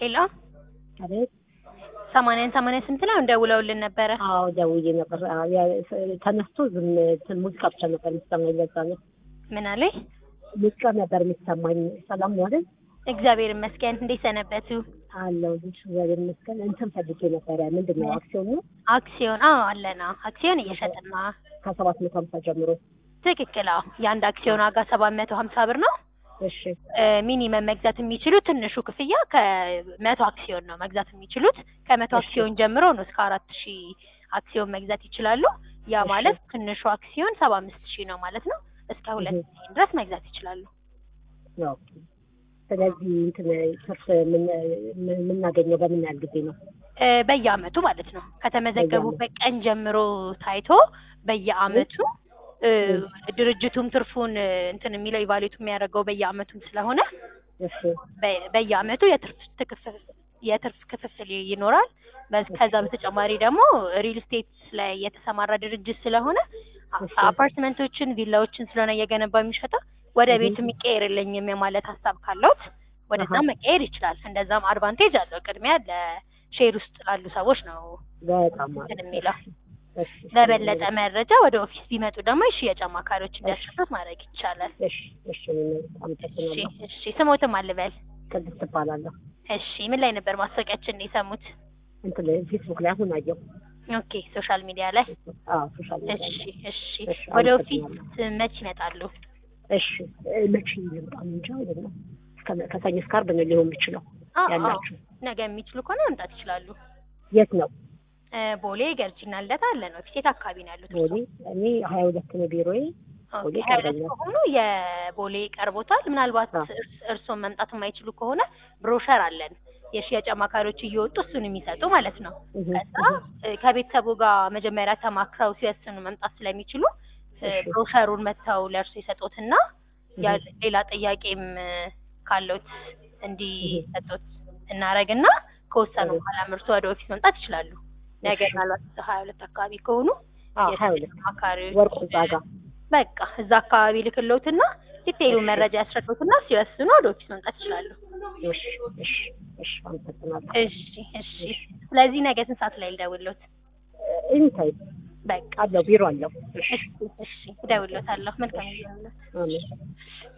ሄሎ አቤት። ሰማንያን ሰማንያ ስንት ነው እንደውለውልን ነበረ። አዎ ደውዬ ነበር። አዎ፣ ያ- ተነስቶ ዝም እንትን ሙዚቃ ብቻ ነበር የሚሰማኝ። ለዛ ነው ምን አለኝ? ሙዚቃ ነበር የሚሰማኝ። ሰላም ነው አይደል? እግዚአብሔር ይመስገን። እንዴት ሰነበቱ? አለው ልጅ እግዚአብሔር ይመስገን። እንትን ፈልጌ ነበረ። ምንድን ነው አክሲዮን ነው አክሲዮን? አዎ አለና አክሲዮን እየሸጥን ነው። ከሰባት መቶ ሀምሳ ጀምሮ። ትክክል። አዎ የአንድ አክሲዮን ዋጋ ሰባት መቶ ሀምሳ ብር ነው። እሺ ሚኒመም መግዛት የሚችሉት ትንሹ ክፍያ ከመቶ አክሲዮን ነው መግዛት የሚችሉት። ከመቶ እሺ። አክሲዮን ጀምሮ ነው እስከ አራት ሺህ አክሲዮን መግዛት ይችላሉ። ያ እሺ። ማለት ትንሹ አክሲዮን ሰባ አምስት ሺህ ነው ማለት ነው። እስከ ሁለት እህ። ሚሊዮን ድረስ መግዛት ይችላሉ። ኦኬ። ስለዚህ እንትን ትርፍ ምን- ምን- የምናገኘው በምን ያህል ጊዜ ነው? እ፣ በየአመቱ ማለት ነው ከተመዘገቡበት ቀን ጀምሮ ታይቶ በየአመቱ እ፣ ድርጅቱም ትርፉን እ፣ እንትን የሚለው ኢቫሉዌት የሚያደርገው በየአመቱም ስለሆነ እሺ በ- በየአመቱ የትርፍ ትክፍል የትርፍ ክፍፍል ይኖራል። በዝ- ከዛ በተጨማሪ ደግሞ ሪል ስቴት ላይ የተሰማራ ድርጅት ስለሆነ አ- እሺ። አፓርትመንቶችን፣ ቪላዎችን ስለሆነ እየገነባ የሚሸጠው ወደ እህ። ቤት የሚቀየርልኝም የማለት ሀሳብ ካለውት ወደዛ አሃ። መቀየር ይችላል። እንደዛም አድቫንቴጅ አለው። ቅድሚያ ለሼር ውስጥ ላሉ ሰዎች ነው በጣም እንትን አሪፍ። የሚለው። እሺ። ለበለጠ መረጃ ወደ ኦፊስ ቢመጡ ደግሞ የሽያጭ አማካሪዎች እንዲያስረዱት ማድረግ ይቻላል። እሺ እሺ። እሺ አመሰግናለሁ። እሺ። ስሞትም አልበል። ቅድስት እባላለሁ። እሺ ምን ላይ ነበር ማስታወቂያችን የሰሙት? እንትን ፌስቡክ ላይ አሁን አየሁ። ኦኬ ሶሻል ሚዲያ ላይ። አዎ ሶሻል ሚዲያ እሺ ላይ። እሺ። እሺ፣ ወደ ኦፊስ አመሰግናለሁ። መች ይመጣሉ? እሺ እ፣ መቼ ልምጣ እንጃ አይደለም። እስከ- ከሰኞ እስከ ዓርብ ነው ሊሆን የሚችለው አዎ አዎ። ያላችሁ። ነገ የሚችሉ ከሆነ መምጣት ይችላሉ። የት ነው? እ፣ ቦሌ ገርጂና ልደታ አለ ነው። ኦፊስ የት አካባቢ ነው ያሉት? ቦሌ። እኔ ሀያ ሁለት ነው ቢሮዬ። ቦሌ ኦኬ ሀያ ሁለት ይቀርበኛል። ከሆኑ የቦሌ ቀርቦታል። ምናልባት አዎ። እርስ- እርስዎን መምጣት የማይችሉ ከሆነ ብሮሸር አለን የሽያጭ አማካሪዎች እየወጡ እሱን የሚሰጡ ማለት ነው። እህ፣ ከዛ እህ። እ፣ ከቤተሰቡ ጋር መጀመሪያ ተማክረው ሲወስኑ መምጣት ስለሚችሉ እ፣ እሺ። ብሮሸሩን መጥተው ለእርሱ ይሰጡትና ያ እህ። ሌላ ጥያቄም እ፣ ካለዎት እንዲሰጡት እናረግና ከወሰኑ እህ። በኋላ ምርቱ ወደ ኦፊስ መምጣት ይችላሉ። ነገ እሺ። ምናልባት ሀያ ሁለት አካባቢ ከሆኑ አዎ ሀያ የሽያጭ ሁለት አማካሪዎች ወርቁ እዛ ጋ። በቃ እዛ አካባቢ ልክሎትና ዲቴይሉ እሺ። መረጃ ያስረዱትና ሲወስኑ ወደ ኦፊስ መምጣት ይችላሉ። እሺ እሺ እሺ። አመሰግናለሁ። እሺ እሺ። ስለዚህ ነገ ስንት ሰዓት ላይ ልደውልዎት? ኢንታይ በቃ አለው ቢሮ አለው። እሺ እሺ እሺ፣ እደውልዎታለሁ። መልካም ጊዜ ይሁንልዎት። አሜን።